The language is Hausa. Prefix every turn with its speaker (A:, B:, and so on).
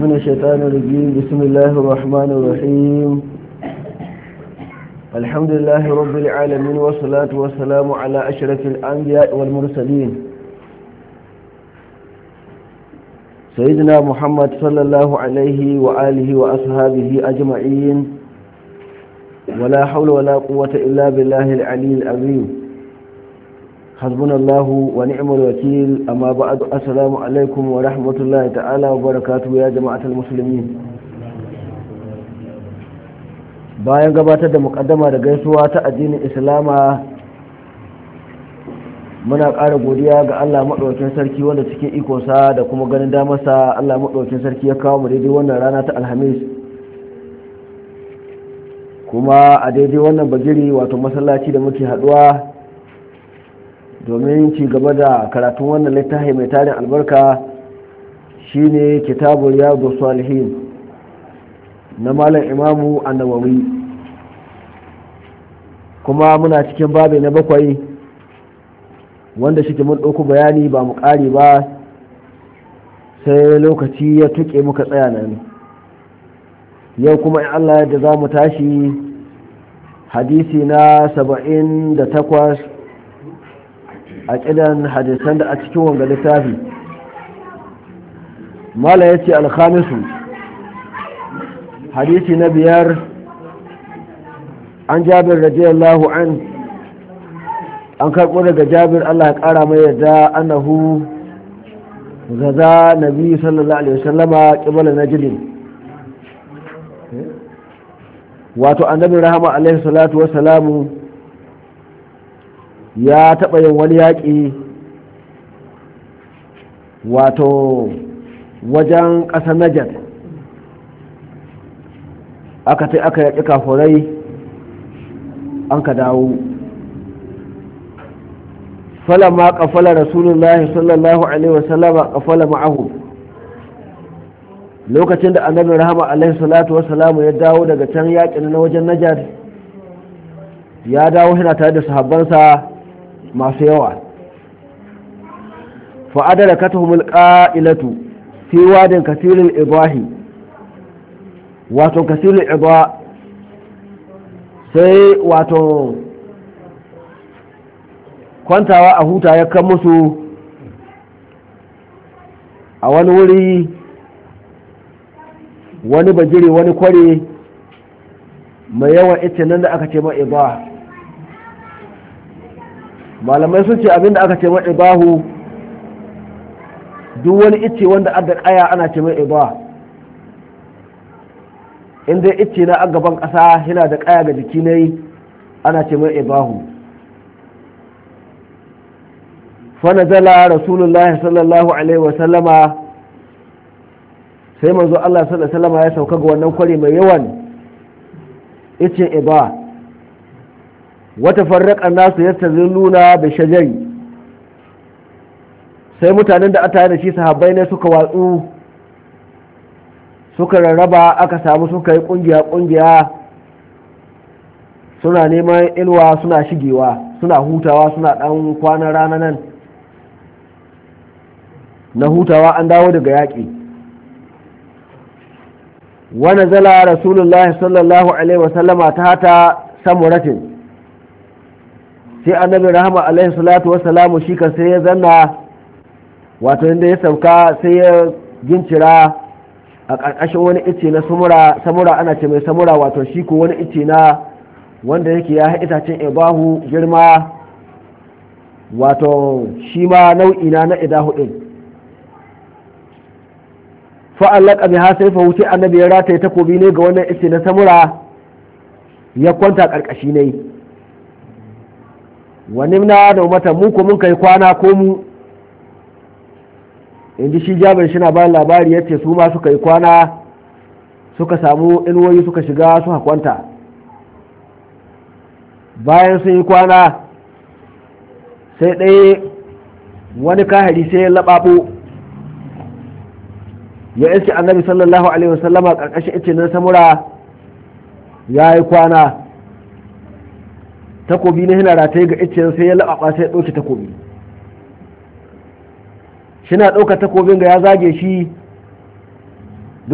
A: من الشيطان الرجيم بسم الله الرحمن الرحيم الحمد لله رب العالمين والصلاة والسلام على أشرف الأنبياء والمرسلين سيدنا محمد صلى الله عليه وآله وأصحابه أجمعين ولا حول ولا قوة إلا بالله العلي العظيم حسبنا الله ونعم الوكيل أما بعد السلام عليكم ورحمة الله تعالى وبركاته يا جماعة المسلمين bayan gabatar da mukaddama da gaisuwa ta addinin islama muna ƙara godiya ga allah maɗaukin sarki wanda cikin ikonsa da kuma ganin damarsa allah maɗaukin sarki ya kawo mu daidai wannan rana ta alhamis kuma a daidai wannan bagiri wato masallaci da muke haɗuwa domin ci gaba da karatun wannan littafi mai tarin albarka shine kitabul riyadu salihin na malam imamu annawawi kuma muna cikin babi na bakwai wanda shi mun ɗauku bayani ba mu ƙari ba sai lokaci ya tuƙe muka tsaya nan yau kuma in allah yadda za mu tashi hadisi na saba'in da takwas a ƙidan hadisan da a cikin wanga littafi mala ya ce alkhamisu hadisi na biyar an jabir radiyallahu an an karɓo daga jabir allah ya ƙara mai yadda annahu gaza nabi sallallahu alaihi wasallama ƙibala najilin wato annabi rahama alaihi salatu wasalamu ya taɓa yin wani yaƙi wato wajen ƙasar najar aka ta aka yaƙi kafurai an ka dawo falama ƙafala rasulullahi sallallahu alaihi wasallama ƙafala ma'ahu lokacin da annabi rahama alaihi salatu wasalamu ya dawo daga can yaƙin na wajen najar ya dawo yana tare da sahabbansa masu yawa fa'adar katahumul ƙa'ilatu fi wadin kasirin ibahi wato kasirin iba sai wato kwantawa a huta ya kan musu a wani wuri wani bajire wani kware mai yawan ita nan da aka ce ma iba malamai sun ce abinda aka ce mai ibahu duk wani icce wanda adda kaya ana ce mai iba in dai icce na a gaban ƙasa yana da kaya ga jiki ne ana ce mai ibahu fanazala rasulullah sallallahu alaihi wasallama sai manzo Allah sallallahu alaihi wasallama ya sauka ga wannan kwari mai yawan icce iba wata farraƙa nasu yadda nuna da shajari sai mutanen da aka da shi sahabbai ne suka watsu suka rarraba aka samu suka yi ƙungiya-ƙungiya suna neman ilwa suna shigewa suna hutawa suna ɗan kwanan rana nan na hutawa an dawo daga yaƙi wani zala rasulullahi sallallahu alaihi wasallama ta hata samuratin sai annabi rahama alaihi salatu wasalamu shi kan sai ya zanna wato inda ya sauka sai ya gincira a ƙarƙashin wani ice na samura samura ana ce mai samura wato shi ko wani ice na wanda yake ya itacen ibahu girma wato shi ma nau'i na na idahu ɗin fa'allaka biha sai fa wuce annabi ya rataye takobi ne ga wannan ice na samura ya kwanta ƙarƙashi ne wani na da mata mu ko mun kai kwana ko mu inda shi jabir shi na bayan labari ya ce su ma suka yi kwana suka samu inuwoyi suka shiga suka kwanta bayan sun yi kwana sai ɗaya wani kahari sai ya laɓaɓo ya iske annabi sallallahu alaihi wasallama ƙarƙashin ice na samura ya yi kwana takobi na hina rataye ga iccen sai ya laɓaɓa sai ya ɗauke takobi shina ɗauka takobin ga ya zage shi